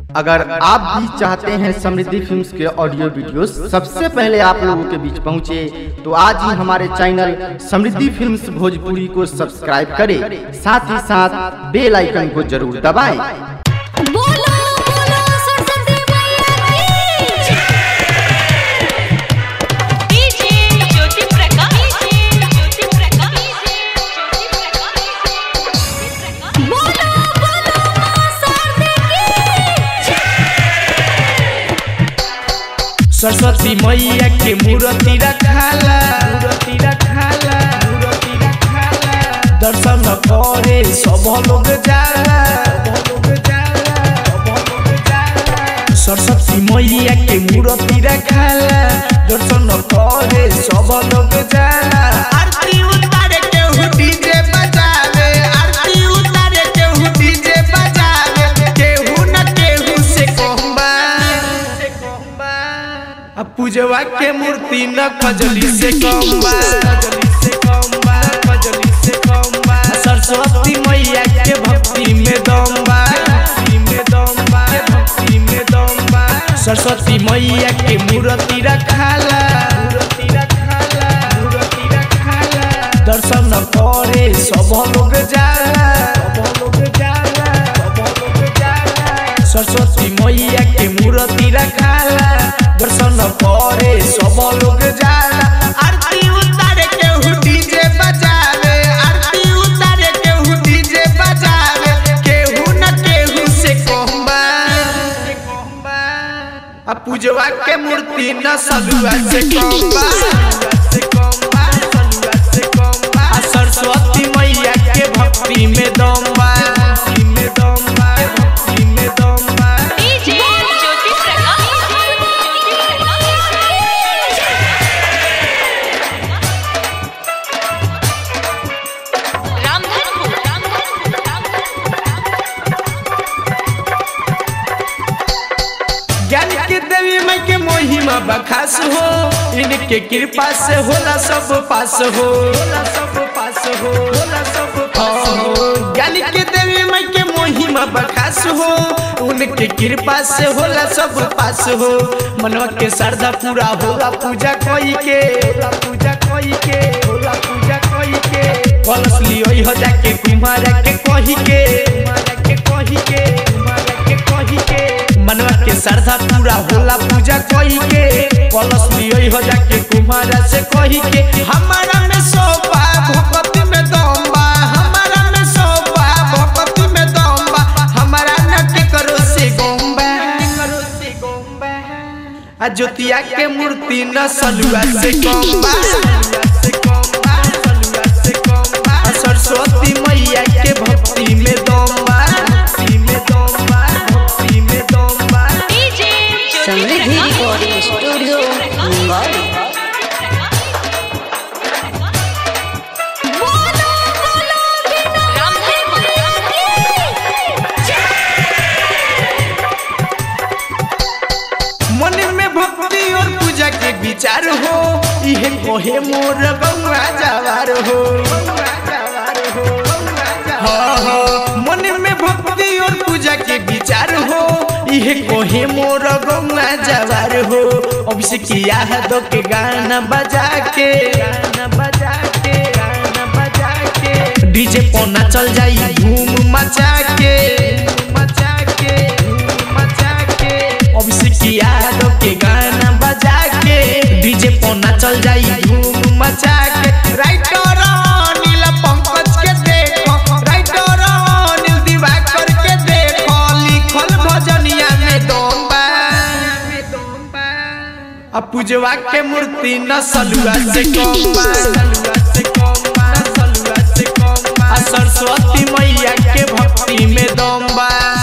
अगर आप भी चाहते हैं समृद्धि फिल्म्स के ऑडियो वीडियोस सबसे पहले आप लोगों के बीच पहुंचे तो आज ही हमारे चैनल समृद्धि फिल्म्स भोजपुरी को सब्सक्राइब करें साथ ही साथ बेल आइकन को जरूर दबाएं बोलो बोलो सरस्वती मैया की डीजे ज्योति प्रकाश ज्योति प्रकाश बोलो बोलो मां शारदे की सरस्वती मैया के मूर्ति रखाला मूर्ति रखाला मूर्ति रखाला दर्शन करे सब लोग जाला सब लोग जाला सब लोग जाला सरस्वती मैया के मूर्ति रखाला दर्शन करे सब लोग जाला आरती उतारे के हु डीजे बजावे आरती उतारे के हु डीजे बजावे केहू न केहू से कहबा से कहबा आ पूजवा के मूर्ति न खजली से कम्बा खजली से कम्बा खजली से कम्बा सरस्वती मैया के भक्ति में दम्बा भक्ति में दम्बा भक्ति में दम्बा सरस्वती मैया के मूर्ति रखाला मूर्ति रखाला मूर्ति रखाला दर्शन करे सब लोग जाला सब लोग जाला सब लोग जाला सरस्वती मैया के मूर्ति रखाला दर्शन करे सब लोग जाला आरती उतारे के हु डीजे बजावे आरती उतारे के हु डीजे बजावे केहू न केहू से कहबा से कहबा आ पूजवा के मूर्ति न सलुआ से कहबा से कहबा सलुआ से कहबा आ सरस्वती मैया के भक्ति में दम्बा भक्ति में दम्बा भक्ति में दम्बा डीजे ज्योति प्रकाश रामधनपुर ज्ञान के देवी माई के महिमा बखास हो इनके कृपा से होला सब पास हो होला सब पास हो होला सब पास हो ज्ञान के देवी माई के महिमा बखास हो उनके कृपा से होला सब पास हो मनवा के श्रद्धा पूरा होला पूजा कोई के होला पूजा कोई के होला पूजा कोई के कलश लियो हो जाके कुमारा के कही के कुमारा के कही के कुमारा के कही के मनवा के श्रद्धा पूरा होला पूजा कही के कलश लियो हो जाके कुमारा से कही के हमारा में सोपा भक्ति में दम्बा हमारा में सोपा भक्ति में दम्बा हमारा नट करो से गोम्बा करो से गोम्बा आ ज्योतिया के मूर्ति न सलुआ से गोम्बा से गोम्बा सलुआ से गोम्बा आ सरस्वती मैया के भक्ति में दम्बा भक्ति में दम्बा भक्ति में दम्बा DJ Jyoti Samriddhi recording studio Mumbai बोलो बोलो बिना रामधनपुर मन में भक्ति और पूजा के विचार हो इहे कोहे मोर गौआ जवार हो हाँ, हाँ, मन में भक्ति और पूजा के विचार हो इहे कोहे मोर गौआ जवार हो अब से किया है दो के गाना बजा के गाना बजा के गाना बजा के डीजे पोना चल जाई धूम मचा के मचा के धूम मचा के अभिषेक यादव के गाना बजा के डीजे पोना चल जाई धूम मचा के राइटर अनिल पंकज के देखो राइटर अनिल दिवाकर के देखो लिखल भजनिया में दोम्बा आ पूजवा के मूर्ति न सलुआ से कम्बा सलुआ से कम्बा सलुआ से कम्बा आ सरस्वती मैया के भक्ति में दम्बा